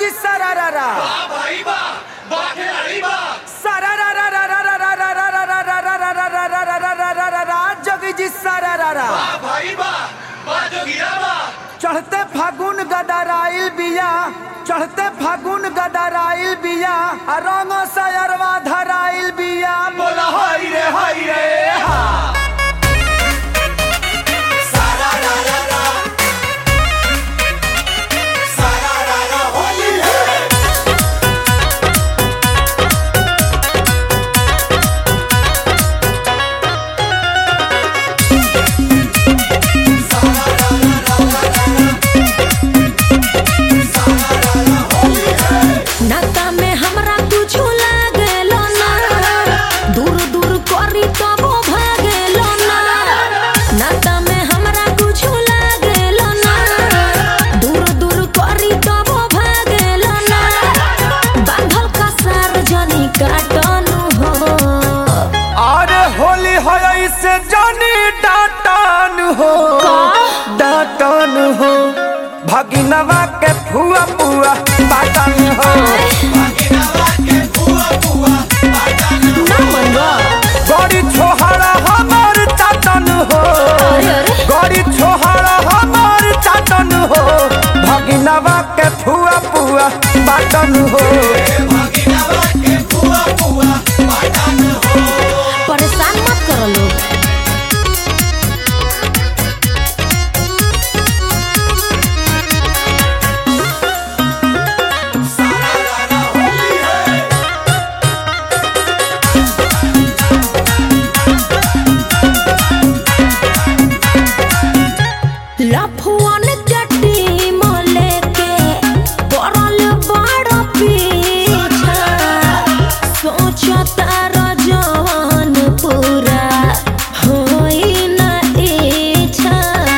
जी सरारा भाई बा बा खिलाड़ी बा सरारा जोगी जी सरारा भाई बा बा जोगिया बा चढ़ते फागुन गदराइल बिया चढ़ते फागुन गदराइल बिया आ रंग सयरवा धराइल बिया बोला हाय रे हाय रे हा सारा रा रा रा सारा रा रा होली है नाता में हमरा कुछो लागेलो ना दूर दूर करी तबो भागेलो ना नाता में हमरा कुछो लागेलो ना दूर दूर करी तबो भागेलो ना बांधल का सार्वजनिक काटनु हो अरे होली हो से जानी डाटन हो डाटन हो भगिनवा के फुआ फुआ बाटन हो ना मनवा गड़ी छोहरा हमार चाटन हो अरे अरे गड़ी छोहरा हमार चाटन हो भगिनवा के फुआ फुआ बाटन हो परेशान मत करो लोग लफुअन चट्टी मले के पड़ल बड़ पीछा सोचता रजवन पूरा होई न इच्छा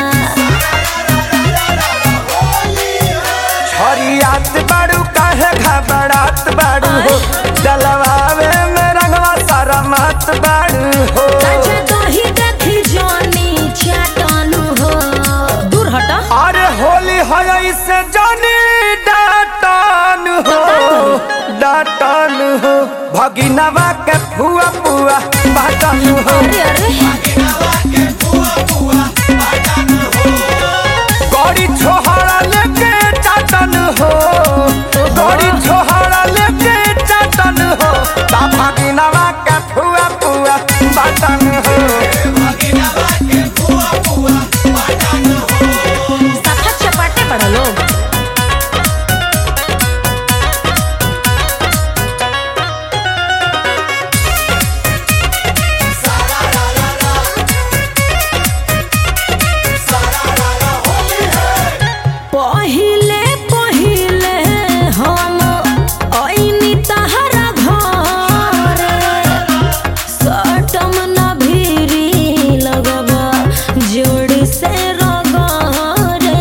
हरियात बाड़ू काहे घबरात बाड़ू हो डलवावे में रंगवा सारा मात बाड़ू हो सच दही देखी जानी चाटनु हो दूर हटा अरे होली है से जानी डाटन हो डाटन हो भगिनवा के फुआ फुआ बाटन हो अरे अरे गड़ी छोहरा लेके चाटन हो गड़ी छोहरा लेके चाटन हो ता भगिनवा के फुआ फुआ बाटन हो सफा चपाटे पड़ा लोग पहिले पहिले हम ऐनी तहरा घर सटम न भीरी लगबा जोड़ से रगरे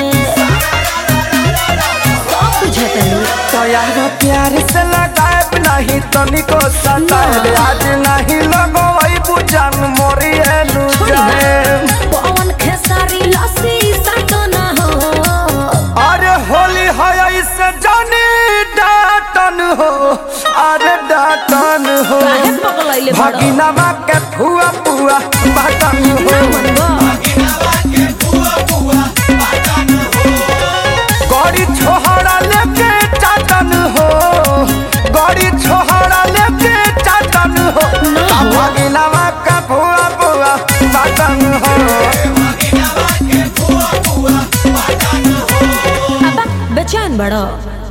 सब बुझतनी तोयार प्यार से लगाए नहीं तनिको सताए आज नहीं लगो वही बुझन मोरी एनु जाए पवन खेसारी लस्सी सटना हो अरे होली है इससे जानी डाटन हो अरे डाटन हो काहे पगलैले बड़ भगिनवा के फुआ फुआ बाटन ना हो मनबा गड़ी छोहरा लेके चाटन हो गड़ी छोहरा लेके चाटन हो ना ता हो। भगिनवा के फुआ फुआ बाटन हो अब बेचैन बड़ा